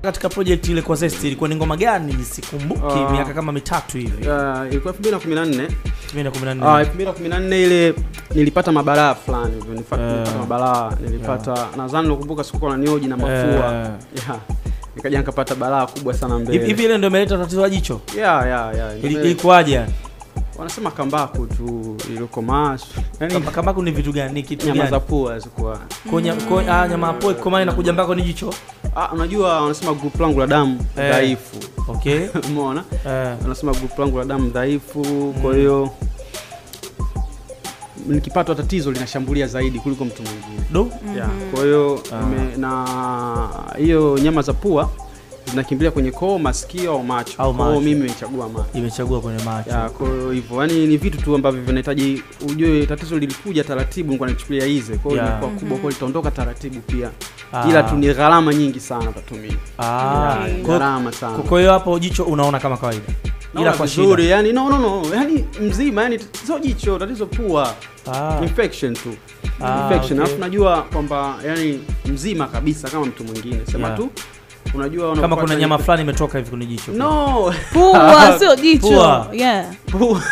katika project ile kwa Zest ilikuwa ni ngoma gani sikumbuki Ah. miaka kama mitatu hivi Uh, ilikuwa 2014 2014 Ah, 2014 ile nilipata mabalaa fulani hivyo nilipata, Eh. nilipata mabalaa nilipata nadhani nakumbuka sikuwa na nioji na mafua Eh. yeah. nikaja nikapata balaa kubwa sana hivi mbele hivi ile ndio imeleta tatizo la jicho yeah, yeah, yeah. Ili- Ile- ilikuwaje yani wanasema kambaku tu ilikomaa yani Kamba- kambaku ni vitu gani ni kitu nyama za gani pua zikuwa Kwa nya- kwa- ah, nyama ya pori komani inakuja mpaka ni jicho ah, unajua wanasema group langu la damu Eh. dhaifu okay umeona eh wanasema group langu la damu dhaifu kwa hiyo nikipatwa tatizo linashambulia zaidi kuliko mtu mwingine do yeah. kwa hiyo Ah. ime- na hiyo nyama za pua zinakimbilia kwenye koo masikio au macho Au Kwa hiyo macho. mimi nimechagua macho imechagua kwenye macho ya kwa hiyo hivyo yani ni vitu tu ambavyo vinahitaji ujue tatizo lilikuja taratibu nilikuwa nachukulia hizi kwa hiyo Yeah. ilikuwa kubwa kwa hiyo litaondoka taratibu pia Ah. ila tu ni gharama nyingi sana utatumia ah Yeah, kwa- gharama sana kwa hiyo hapo jicho unaona kama kawaida ila Naona kwa vizuri shida yani no no no yani mzima yani sio jicho tatizo pua ah infection tu Ah, infection okay. alafu najua kwamba yani mzima kabisa kama mtu mwingine sema Yeah. tu unajua kama unapata kuna ni- nyama fulani imetoka hivi kwenye jicho no pua sio jicho Pua. yeah Pua.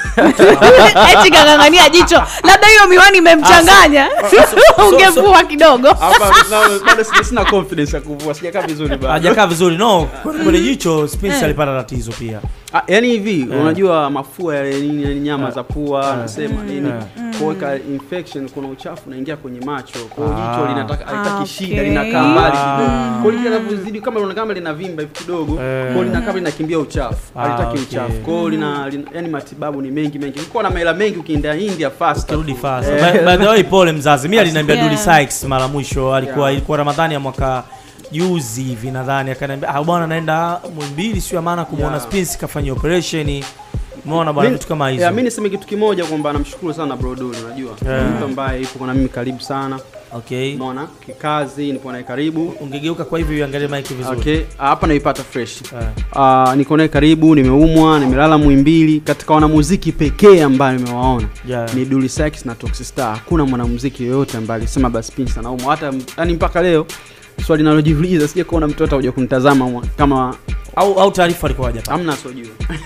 eti kang'ang'ania jicho labda hiyo miwani imemchanganya ungevua kidogo Hapa na- bado sina- sina confidence ya kuvua sijakaa vizuri bado hajakaa vizuri no kwenye jicho Spence Eh. alipata tatizo pia Ah, yani hivi Eh. unajua mafua yale nini yani nyama Eh. za pua Eh. nasema nini Eh. kuweka infection kuna uchafu unaingia kwenye macho kwa hiyo Ah. jicho linataka Ah, halitaki okay. shida linakaa mbali Ah. kidogo kwa hiyo linavyozidi kama linaonekana kama linavimba hivi kidogo Eh. kwa hiyo linakaa linakimbia uchafu Ah, halitaki okay. uchafu kwa hiyo lina, lina yani matibabu ni mengi mengi ukiwa na maela mengi ukienda India fast turudi fast Eh. by, by the way pole mzazi mimi aliniambia Yeah. Dully Sykes mara mwisho alikuwa Yeah. ilikuwa Ramadhani ya mwaka juzi hivi nadhani akaniambia ah bwana naenda Muhimbili sio maana kumuona Yeah. Spence kafanyia operation umeona bwana Mi- vitu kama hizo Yeah, mi niseme kitu kimoja kwamba namshukuru sana bro Dully unajua Yeah. Ni mtu ambaye yupo na mimi karibu sana okay umeona kikazi nipo naye karibu ungegeuka kwa hivyo uangalie mic vizuri okay hapa naipata fresh Eh. Uh, niko naye karibu nimeumwa nimelala mwimbili katika wanamuziki pekee ambayo nimewaona Yeah. ni Dully Sykes na Toxic Star hakuna mwanamuziki yoyote ambaye alisema basi Spence anaumwa hata yani mpaka leo swali nalojiuliza sije kuona mtoto huja kunitazama mwa- kama au au taarifa alikuwa hajapata hamna sojua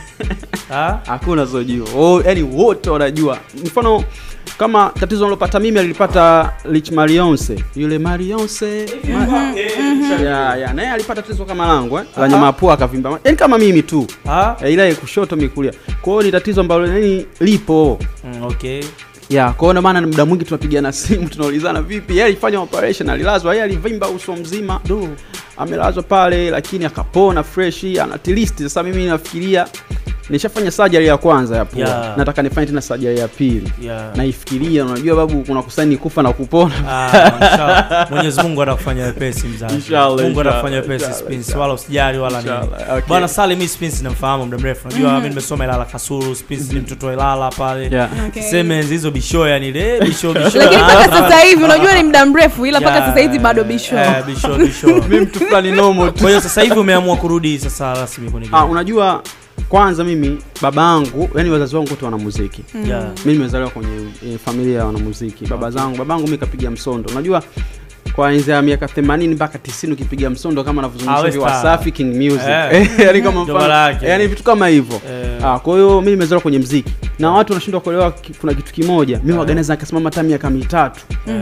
ah hakuna sojua oh, yani wote wanajua mfano kama tatizo nalopata mimi alilipata Rich Marionse yule Marionse ma ya, ya, naye alipata tatizo kama langu eh? la nyama ya pua akavimba yani kama mimi tu ah Eh, ila ya kushoto mikulia kwa hiyo ni tatizo ambalo yani lipo mm, okay ya kwa hiyo ndio maana muda mwingi tunapigana simu tunaulizana vipi yeye alifanya operation alilazwa yeye alivimba uso mzima do amelazwa pale lakini akapona fresh ana at least sasa mimi nafikiria nishafanya surgery ya kwanza ya pua Yeah. nataka nifanye tena surgery ya pili yeah naifikiria unajua babu kuna kusaini kufa na kupona Ah, inshallah. Mwenyezi Mungu atakufanya wepesi mzazi. Inshallah, Mungu inshallah, atakufanya wepesi inshallah, Spence, inshallah. wala usijali wala nini. Inshallah, okay. Bwana Salim mimi Spence namfahamu muda mrefu. Unajua mimi nimesoma Ilala Kasulu, Spence ni mtoto wa Ilala pale. Yeah. Okay. Sema enzi hizo bisho yani ile bisho bisho. lakini Ah, mpaka sasa hivi unajua ni muda mrefu ila mpaka yeah, sasa hivi bado bisho Eh, bisho bisho. mimi mtu fulani normal tu Kwa hiyo sasa hivi umeamua kurudi sasa rasmi kwenye ah, game. unajua kwanza mimi babangu yani wazazi wangu wote wanamuziki Yeah. mi nimezaliwa kwenye e, familia ya wanamuziki baba zangu babangu mi kapiga msondo unajua kwa enzi ya miaka 80 mpaka 90 ukipiga msondo kama Ah, anavyozungumza we hivi star. Wasafi King Music Eh. yani kama Ndo mfano maana yake. yani vitu kama hivyo Eh. ah, kwa hiyo mi nimezaliwa kwenye mziki na watu wanashindwa kuelewa ki- kuna kitu kimoja mi waganeza nikasimama hata miaka mitatu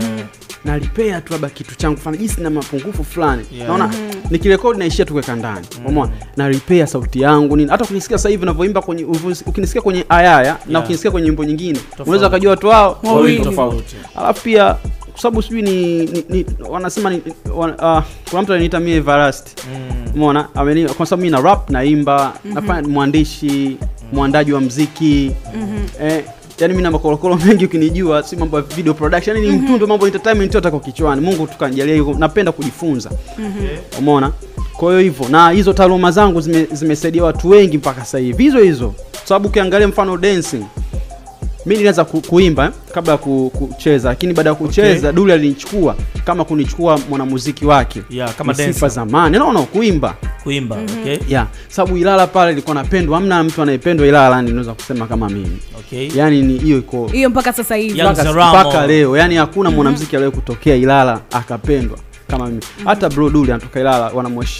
nalipea tu labda kitu changu fana jinsi na mapungufu fulani Yeah. naona nikirekodi naishia tu kuweka ndani umeona nalipea sauti yangu nini hata ukinisikia sasa hivi navyoimba kwenye uvu- ukinisikia kwenye ayaya na Yeah. ukinisikia kwenye nyimbo nyingine Tofauti. unaweza ukajua watu wao Wawili. wawili tofauti alafu pia kwa sababu sijui ni, ni, ni wanasema ni, wan, uh, kuna mtu ananiita mie Everest Mm. umeona ameni kwa sababu mimi na rap naimba nafanya mwandishi mwandaji wa mziki eh, yani mimi na makorokoro mengi ukinijua si mambo ya video production yani ni mtundo mambo ya entertainment yote kwa kichwani Mungu tukanijalia hiyo napenda kujifunza umeona kwa hiyo hivyo na hizo taaluma zangu zime- zimesaidia watu wengi mpaka sasa hivi hizo hizo Kwa sababu ukiangalia mfano dancing mi nilianza ku, kuimba eh, kabla ya ku, kucheza lakini baada ya kucheza okay. Duli alinichukua kama kunichukua mwanamuziki wake Yeah, kama Ni sifa dancer. zamani no, no, kuimba Kuimba, okay? yeah. sababu Ilala pale ilikuwa napendwa hamna mtu anayependwa Ilala yani naweza kusema kama mimi Okay. yani ni hiyo iko hiyo mpaka sasa hivi Yeah. mpaka Young Zaramo. mpaka leo yani hakuna mwanamuziki aliyewahi kutokea Ilala akapendwa kama mimi hata bro Duli anatoka Ilala wanamheshimu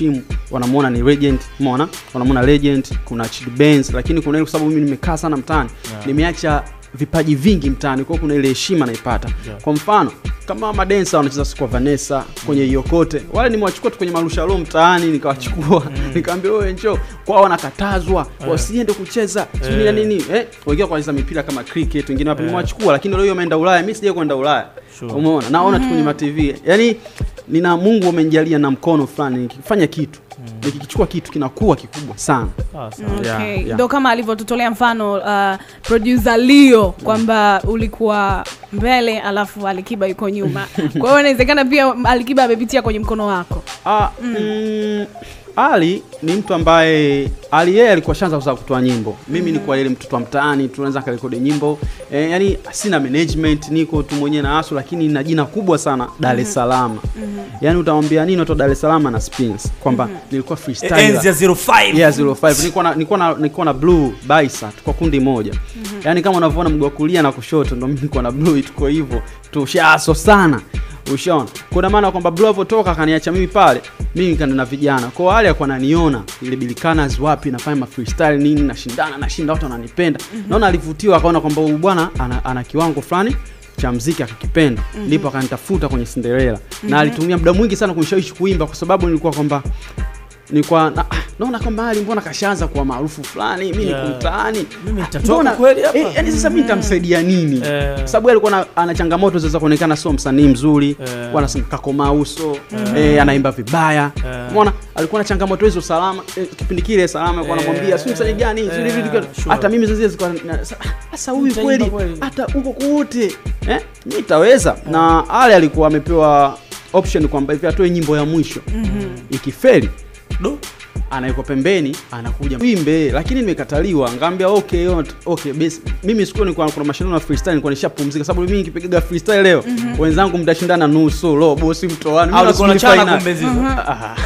wanamuona ni legend umeona wanamuona legend kuna Chidi Benz lakini kuna ile kwa sababu mimi nimekaa sana mtaani Yeah. nimeacha vipaji vingi mtaani kwa hiyo kuna ile heshima naipata Yeah. kwa mfano kama madensa wanacheza siku kwa Vanessa kwenye Iyokote wale nimewachukua tu kwenye marushalo mtaani nikawachukua nikamwambia wewe njoo kwao wanakatazwa wasiende kucheza sijui na Eh. nini eh wengine kwa mpira kama cricket wengine wapi Eh. nimewachukua lakini leo wameenda Ulaya mimi sija kwenda Ulaya Sure. umeona naona tu kwenye ma TV yani nina Mungu amenijalia na mkono fulani nikifanya kitu nikikichukua kitu kinakuwa kikubwa sana Sawa, sawa. Okay. Yeah, yeah. ndo kama alivyotutolea mfano uh, producer Leo kwamba ulikuwa mbele alafu Alikiba yuko nyuma kwa hiyo inawezekana pia Alikiba amepitia kwenye mkono wako Ah, mm, Ali ni mtu ambaye Ali yeye alikuwa shanza kuza kutoa nyimbo. Mimi nilikuwa ile mtoto wa mtaani, tunaweza karekodi nyimbo. E, yani sina management, niko tu mwenyewe na asu lakini nina jina kubwa sana Dar es Salaam. Yaani utamwambia nini watu wa Dar es Salaam na Spins kwamba nilikuwa freestyler. enzi ya 05 Yeah, 05. Nilikuwa na nilikuwa na nilikuwa na Blue Baisa tuko kundi moja. Yaani kama unavyoona mguu wa kulia na kushoto ndio mimi nilikuwa na Blue tuko hivyo. Tushaso sana. Ushaona? Kuna maana kwamba Blue alivyotoka akaniacha mimi pale, mimi nikaenda na vijana. Kwa hiyo wale alikuwa ananiona ile bilikanas wapi nafanya ma freestyle nini nashindana nashinda watu wananipenda. Naona alivutiwa akaona kwamba huyu bwana ana, ana kiwango fulani cha mziki akakipenda ndipo akanitafuta kwenye Cinderella na alitumia muda mwingi sana kunishawishi kuimba kwa sababu nilikuwa kwamba nilikuwa na, ah, naona kwamba Ali mbona kashaanza kuwa maarufu fulani mimi Yeah. niko mtaani Mimi Ah, nitatoka mbona- kweli hapa? eh, yani sasa mimi nitamsaidia nini Eh. Kwa sababu yeye alikuwa na- ana changamoto za kuonekana sio msanii mzuri Eh. wanasema kakoma uso eh, anaimba vibaya Eh. umeona alikuwa na changamoto hizo salama eh, kipindi kile salama alikuwa Eh. anamwambia si msanii gani si Eh, hivi hivi." sure. hata mimi zazia zilikuwa na- sa- sasa huyu Nitaimba kweli kweli. hata huko kote eh mimi nitaweza na Ale alikuwa amepewa option kwamba hivi atoe nyimbo ya mwisho ikifeli Do. anaiko pembeni anakuja wimbe lakini nimekataliwa ngambia okay yot- okay basi mimi siku nilikuwa kuna mashindano ya freestyle nilikuwa nishapumzika sababu mimi nikipiga freestyle leo wenzangu mtashindana nusu lo bosi mtoani Au mimi ulikuwa nasubiri unachana final. kumbe zizo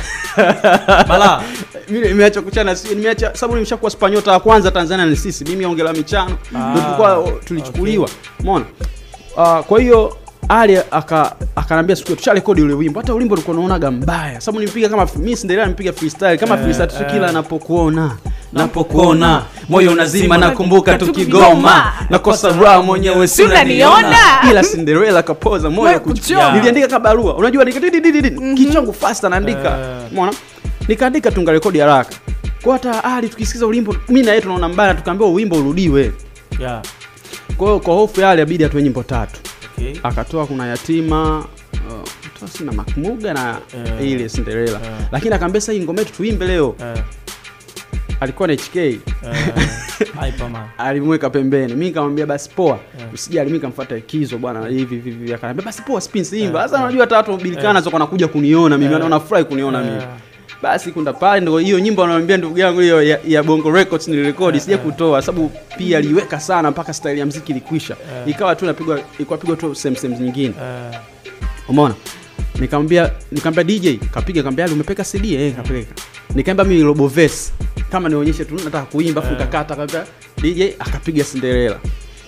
Ah. Bala. mimi nimeacha kuchana si nimeacha sababu nimeshakuwa spanyota wa kwanza Tanzania ni sisi mimi ongela michano Ah, ndio tulikuwa tulichukuliwa umeona Ah, kwa hiyo ali aka akanambia siku hiyo, tusharekodi ule wimbo hata ulimbo ulikuwa unaonaga mbaya sababu nipiga kama mimi Cinderella nipiga freestyle kama Eh, freestyle tu eh. kila napokuona Napokuona, moyo unazima nakumbuka tukigoma, tukigoma nakosa raha mwenyewe Si unaniona? ila Cinderella kapoza moyo Moyo kuchoma kuchoma. niliandika kabarua unajua nikadidididi kichwa changu fast naandika Eh. umeona nikaandika tungarekodi haraka kwa hata ali tukisikiza ulimbo mimi na yeye tunaona mbaya tukaambiwa wimbo urudiwe Yeah. kwa hiyo kwa hofu yale abidi atoe nyimbo tatu Okay. akatoa kuna yatima uh, toa sina makmuga na Eh. ile Cinderella Eh. lakini akaambia sasa hii ngoma yetu tuimbe leo Eh, alikuwa na HK eh, Hyperman. alimweka pembeni mimi nikamwambia basi poa Eh. usijali mimi nikamfuata ikizo bwana hivi hivi hivi akaniambia basi poa spin simba Eh, sasa eh. unajua hata watu bilikana zoko wanakuja kuniona mimi Eh. wanafurahi kuniona mimi Eh, basi kunda pale ndio hiyo nyimbo ananiambia ndugu yangu hiyo ya, ya Bongo Records nilirekodi sija kutoa sababu pia aliweka sana mpaka style ya muziki ilikwisha Eh. ikawa tu inapigwa ilikuwa pigwa tu same same nyingine eh, umeona nikamwambia nikamwambia DJ kapiga kaambia umepeka CD eh kapeleka nikaimba mimi robo verse kama nionyeshe tu nataka kuimba afu Eh. kakata kaambia DJ akapiga Cinderella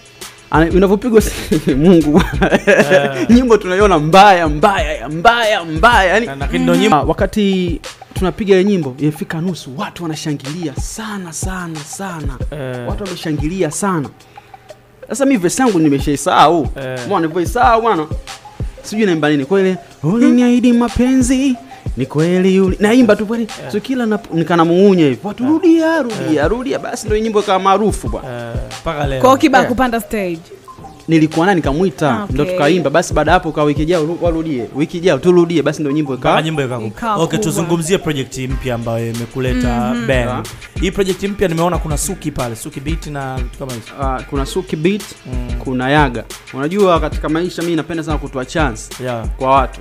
Ana- unavyopigwa Mungu bwana. Eh. nyimbo tunaiona mbaya mbaya mbaya mbaya yani na- lakini ndo nyimbo Ah, wakati tunapiga ile nyimbo imefika nusu watu wanashangilia sana sana sana Eh. watu wameshangilia sana sasa mi vesi yangu nimeshaisahau Eh. mwana nilivyoisahau bwana sijui naimba nini kweli uliniahidi mapenzi ni kweli uli... naimba tu kweli so kila nap... nikanamuunya hivi watu rudia rudia rudia basi ndio nyimbo ikawa maarufu bwana eh, mpaka leo kwa hiyo kiba Eh. kupanda stage nilikuwa naye nikamwita Ah, okay. ndo tukaimba basi baada ya hapo kwa wiki ijao ru- warudie wiki ijao turudie basi ndio nyimbo mpaka ikawa nyimbo ikaku Ikawa okay kubwa. tuzungumzie project mpya ambayo imekuleta Ben hii project mpya nimeona kuna suki pale suki beat na vitu kama hizo uh, kuna suki beat Mm. kuna yaga unajua katika maisha mi napenda sana kutoa chance yeah kwa watu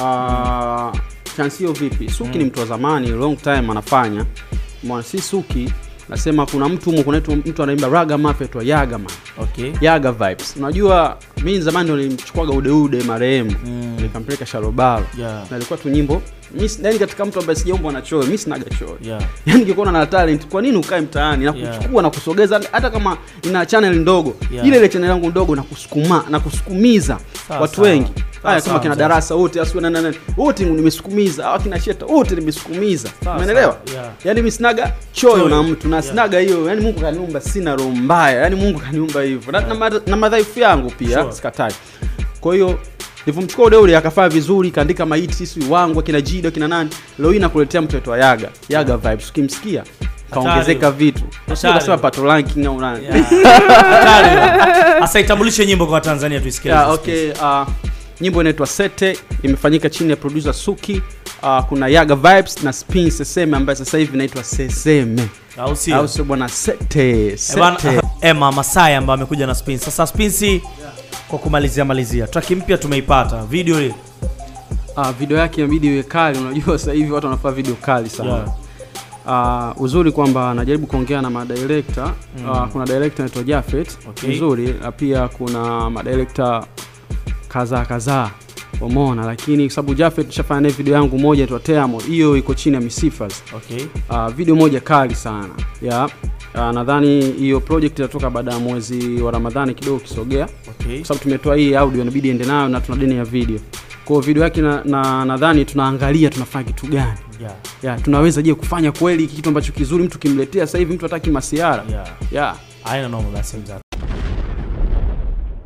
uh, chance hiyo vipi suki ni mtu wa zamani long time anafanya mwana si suki nasema kuna mtu humo kuna mtu- mtu anaimba raga mafia tu yaga man okay yaga vibes unajua mi zamani ndo nilimchukuaga udeude marehemu Mm. nikampeleka sharobalo yeah na ilikuwa tu nyimbo mi si- yani katika mtu ambaye sijaumbwa na choyo mi sinaga choyo Yeah. yani ningekuwa na talent kwa nini ukae mtaani na Yeah. kuchukua na kusogeza hata kama ina channel ndogo Yeah. ile ile channel yangu ndogo na kusukuma na kusukumiza Sawa, watu sawa. wengi Sawa, haya sawa, kama kina sawa. darasa wote asiwe na nani wote nimesukumiza hawa kina sheta wote nimesukumiza Sawa, umeelewa sawa, yeah. yani mimi sinaga choyo Choyo. na mtu na Yeah. sinaga hiyo yani Mungu kaniumba sina roho mbaya yani Mungu kaniumba hivyo na, na, ma- na madhaifu yangu pia Sure. sikatai kwa hiyo nilivyomchukua Udeule akafaa vizuri kaandika maiti sisi wangu akina Jido akina nani leo hii nakuletea mtoto wa Yaga Yaga vibes ukimsikia kaongezeka vitu Hatari. sio pato ranking au nani Yeah. Hatari. Asa itambulishe nyimbo kwa Tanzania tuisikie. yeah, okay uh, nyimbo inaitwa Sete imefanyika chini ya producer Suki uh, kuna Yaga vibes na Spin Seseme ambaye sasa hivi inaitwa Seseme Au sio? au sio bwana Sete Eh, bana- Sete Emma Masai ambaye amekuja na Spin. Sasa Spin kwa kumalizia malizia. Track mpya tumeipata. Video ile. Ah, video yake inabidi iwe kali. Unajua sasa hivi watu wanafaa video kali sana Yeah. Ah, uzuri kwamba anajaribu kuongea na madirekta mm. kuna director anaitwa Jafet Okay. uzuri na pia kuna madirekta kadhaa kadhaa umeona, lakini kwa sababu Jafet tushafanya naye video yangu moja inaitwa Teamo, hiyo iko chini ya Misifas. Okay. Uh, video moja kali sana ya uh, nadhani hiyo project itatoka baada ya mwezi wa Ramadhani kidogo kisogea Okay. kwa sababu tumetoa hii audio inabidi ende nayo na tuna deni ya video kwa hiyo video yake na, na nadhani tunaangalia tunafanya kitu gani Yeah. ya tunaweza je kufanya kweli kitu ambacho kizuri mtu kimletea sasa hivi mtu hataki masiara Yeah. ya Haina noma basi mzee.